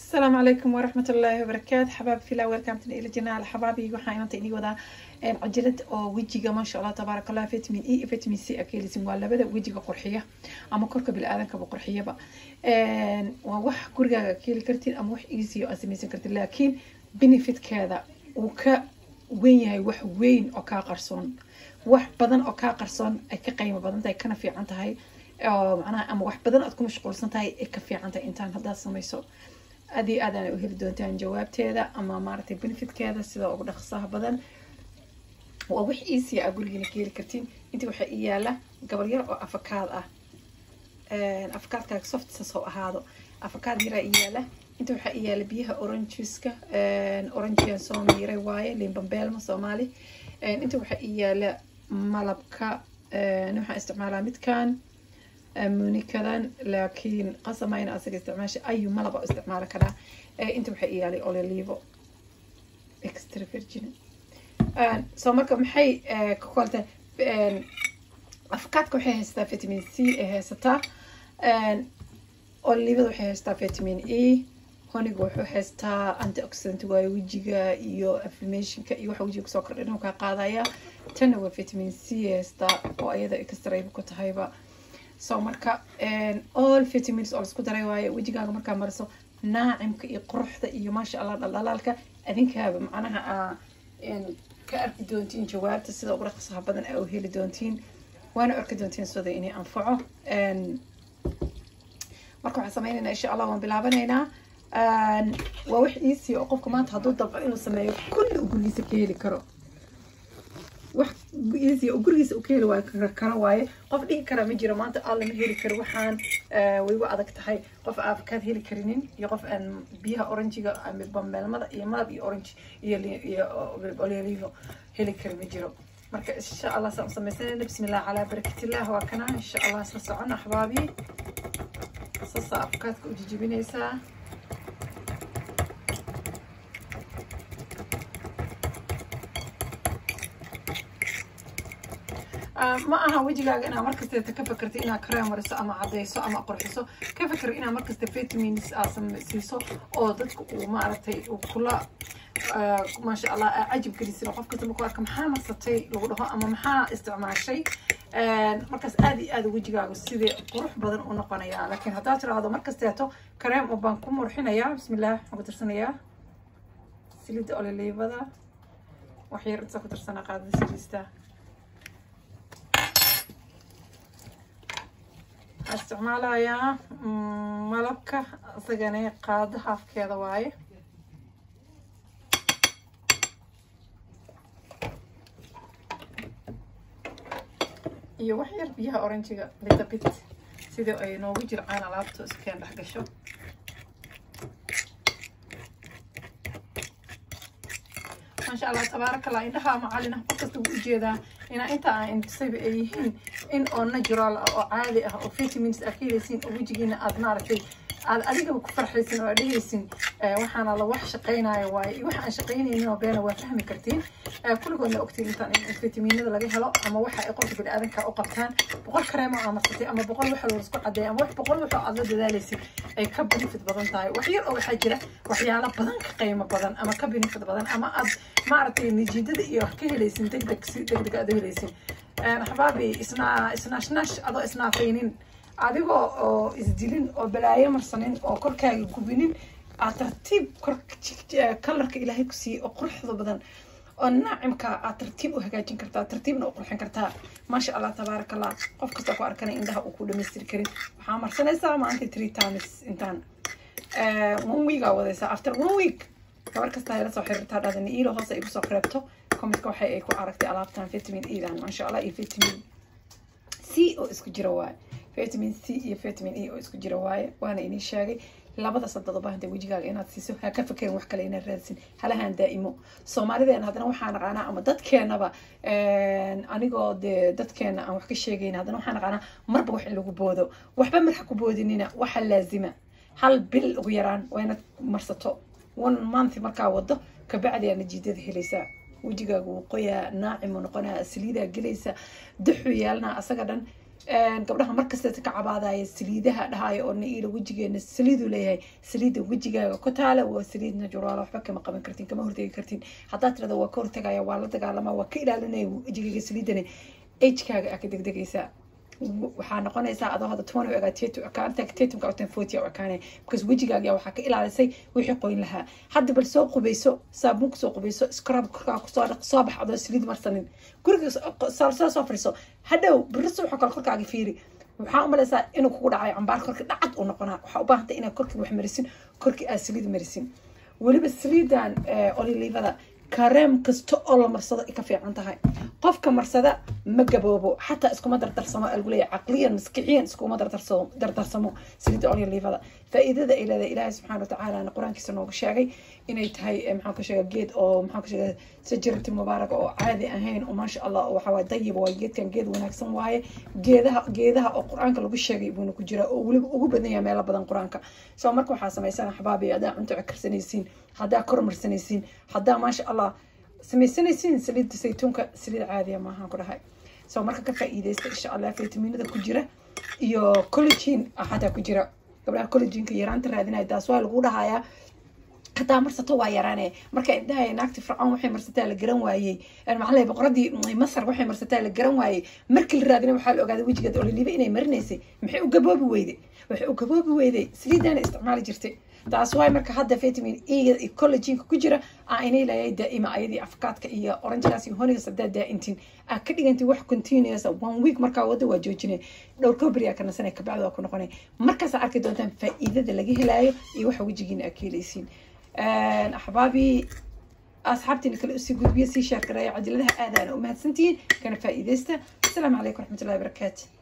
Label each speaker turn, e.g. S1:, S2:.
S1: السلام عليكم ورحمة الله وبركاته حباب في الأول كانت إلى جنال حبابي waxaan inta inii wadaa cajalad oo wejiga maasha allah tabaaraka allah vitamin e iyo vitamin c akeelisin waa labada wejiga qurxiya ama korka bili-aadankaba qurxiyaba waa wax gurigaaga keeli kartiin ama wax easy oo aad samaysan kartiin laakiin benefitkeeda uu ka weyn yahay wax weyn oo kaa qarsoon wax badan oo kaa qarsoon ay ka qiimo badan tahay kana fiican tahay oo macnaha ama wax badan aad ku mashquulsan tahay ay ka fiican tahay intaan haddaad samayso aad iyo aad aana u heli doontaan jawaabteeda ama maaragtay benefitkeeda sida ugu dhaqsaha badan waa wax easy ah gurigiina ka heli kartiin intii waxaa ii yaala gabal yar oo afakaad ah afakaadkaaga softsas oo ahaado afakaad yaraa ii yaala inta waxaa ii yaala biyaha orangeska orangean soo miiray waaye limbambeelma soomaali inta waxaa ii yaala malabka waxaan isticmaalaa midkan munikadan laakiin qasama in asaga isticmaasha ayu malaba isticmaali karaa inta waxaa ii yaalay ololivo extra virgin soo marka maxay ka kolta afkaadka waxay haysataa vitamin c ay haysataa olivada waxay haysataa vitamin e honiga wuxuu haystaa antioxidant waayo wejiga iyo affirmationka iyo waxa wejiga kusoo kordhin uu kaa qaadaya tanna waa vitamin c haystaa oo ayada extrayba ku tahayba so marka all vitamins oo laisku daray waaye wejigaaga markaa mariso naacimka iyo quruxda iyo maasha allah dhaldhalaalka adinkaaba macnaha aa ka arki doontiin jawaabta sida ugu dhaqsaha badan aa u heli doontiin waana arki doontiin sida inay anfaco marka waxaan sameynaynaa insha allah waan bilaabanaynaa waa wax easy oo qofka maanta hadduu dabco inuu sameeyo kulli uu gurigiisa ka heli karo wax easy oo gurigiisa uu ka heli waayo kara waaye qof dhihi karaa ma jiro maanta alla ma heli karo waxaan way u adag tahay qof aafakaad heli karinin iyo qof aan biyaha oranjiga ama bambeelmada iyo malab iyo orange iyo iyo oliolivo heli kara ma jiro marka insha allah saan u sameysanayna bismillah calaa barakatillah waa kana insha allah isla socon axbaabi sasa afkaadka u jijibinaysaa ma aha wejigaaga inaad markasta ka fakerto inaad kareem mariso ama cadeyso ama qurxiso ka feker inaad markasta vitamins aad siiso oo dadka uu maaragtay kula maasha allah cajib gelisin qof kasta markuu arka maxaa marsatay lagu dhaho ama maxaa isticmaashay markaas aad iyo aad wejigaaga sidii qurux badan u noqonaya laakiin haddaad tiraahdo markasteeto kareem oo baan ku murxinayaa bismillah waxaan ku tirsanayaa saliidda ololiivada wax yar inta ku tirsana qaadada saliista waxaan isticmaalayaa malabka isagana qaado haafkeeda waaye iyo wax yar biyaha oranjiga litabit sidii ay noogu jircaan alaabta iskeen dhex gasho maasha allah tabaaraka allah indhaha macalin ah qof kasta wuu ujeedaa inaa inta aan indusayba ay yihiin in oo natural ah oo caadi ah oo vitamins aad ka helaysiin oo wejigiina aad maaragtay aad adigaba ku farxaysin oo aad dhehaysin waxaana la wax shaqaynayo waaye iyo wax aan shaqaynaynin oo beena waa fahmi kartiin kulligoodna ogtiin intaan in vitaminada laga helo ama waxa ay qofka bini-aadanka u qabtaan boqol kareemo aa marsatay ama boqol waxa loo isku cadeeya ama wax boqol waxoo aad la dadaalaysid ay ka benefit badan tahay wax yar oo waxaa jira waxyaalo badan ka qiimo badan ama ka benefit badan ama aad maaragtay nijiidada iyo wax ka helaysin deg deg si deg deg aad u helaysin xabaabi isnaa isnaashnash adoo isnaafaynin adigoo oo isdilin oo balaayo marsanin oo korkaaga gubinin aad tartiib kor kalarka ilaahay ku siiyey oo quruxda badan oo naacimka aad tartiib u hagaajin kartaa tartiibna u qurxin kartaa maasha allah tabaaraka allah qof kasta ku arkana indhaha uu ku dhamaystiri karin waxaa marsanaysaa maanta three times intaan one week aa wadaysaa after one week gabar kasta ay la soo xiriirtaa dhadani iilo hoose ay kusoo reebto commentka waxay ay ku aragtay alaabtan vitamin edan maasha allah iyo vitamin c oo isku jira waaye vitamin c iyo vitamin e oo isku jira waaye waana inii sheegay labada sadodoba hadda wejigaaga inaad siiso ha ka fakerin wax kale inaad raadsin halahaan daa'imo soomaalideena haddana waxaa naqaanaa ama dadkeenaba anigoo dee dadkeena aan wax ka sheegayn haddana waxaa naqaanaa marba wax in lagu boodo waxba marxa ku boodinina waxa laazima hal bil ugu yaraan waa inaad marsato one month markaa wado kabacdi aa najiidada helaysaa wejigaaga wuu qoyaa naacimuu noqonaa saliidaa gelaysa duxuu yeelanaa asaga dhan gabdhaha markasta ka cabaadaya saliidaha dhahaayo oo naiila wejigeena saliiduu leeyahay saliida wejigaaga ku taala waa saliid najuraala waxba kama qaban kartin kama hortegi kartin haddaad tirada waa ka hortagaya waa la dagaalama waa ka ilaalinaya wejigaaga saliidana agekaaga aa ka degdegaysaa waxaa noqonaysaa adoo hadda toban u egaa tetu ekaanta tetumka utan forty u ekaanay because wejigaaga waxaa ka ilaalisay wixii qoyn lahaa hadda bal soo qubayso saabuun kusoo qubayso scrub korkaa kusoo dhaq soo bax adoo saliid marsanin guriga soo soo fariiso hadhow biriso waxaa kale korkaaga fiiri waxaa umalaysaa inuu kugu dhacayo cambaar korka dhacad uu noqonaa waxaa u baahantay inaad korkii wax marisin korkii aad saliid marisin weliba saliidan olilivada kareem kasta oo la marsado ay ka fiican tahay qofka marsada ma gaboobo xataa iskuma dardarsamo lagu leeyahay caqliyan maskixiyan iskuma dardarsamo dardarsamo saliidda olyolivada faa'iidada ay leedahay ilaahay subxaana watacaala qur-aankiisa nooga sheegay inay tahay maxaan ku sheega geed oo maxaan ku sheega sajarati mubaaraka oo caadi ahayn oo maasha allah waxa waaye dayib waaye geedkan geed wanaagsan waaye geedaha geedaha oo qur-aanka lagu sheegay buuna ku jiraa oo weliba ugu badan yahay meelo badan qur-aanka soo marka waxaa samaysana xabaabi haddaa cunto karsanaysiin haddaa kormarsanaysiin haddaa maasha allah samaysanaysiin saliidda saytuunka saliid caadiya maahaan ku dhahay soo marka ka faa'iidaysta insha allah fitaminada ku jira iyo collagin xataa ku jira gabdhaha collaginka yaraanta raadinaya taas waa lagu dhahayaa hadaa marsato waa yaraane marka indhahay naagti fircoon waxay marsataa la garan waayey maxaa boqoradii masar waxay marsataa la garan waayey markii la raadina waxaa la ogaaday wejigeeda ololiba inay marinaysay maxay u gaboobi weyday waxay u gaboobi weyday saliidaana isticmaali jirtay taas waay marka hadda vitamin e iyo collaginka ku jira aa inay leeyahay daa'ima ayadii afkaadka iyo oranjadaas iyo honigas hadaa daa'intiin aa ka dhigantay wax continuous one week markaa wada waa joojinay dhowr kobri aa ka nasanay kabacdi waa ku noqonay markaasaa arki doontaan faa'iidada laga helaayo iyo waxa wejigiina aa ka helaysiin axbaabii asxaabtiina kale usii gudbiya sii shaargaraya cajaladaha aadaana u mahadsantihiin kana faa'iidaysta asalaamu calaykum waraxmatullahi wabarakaatu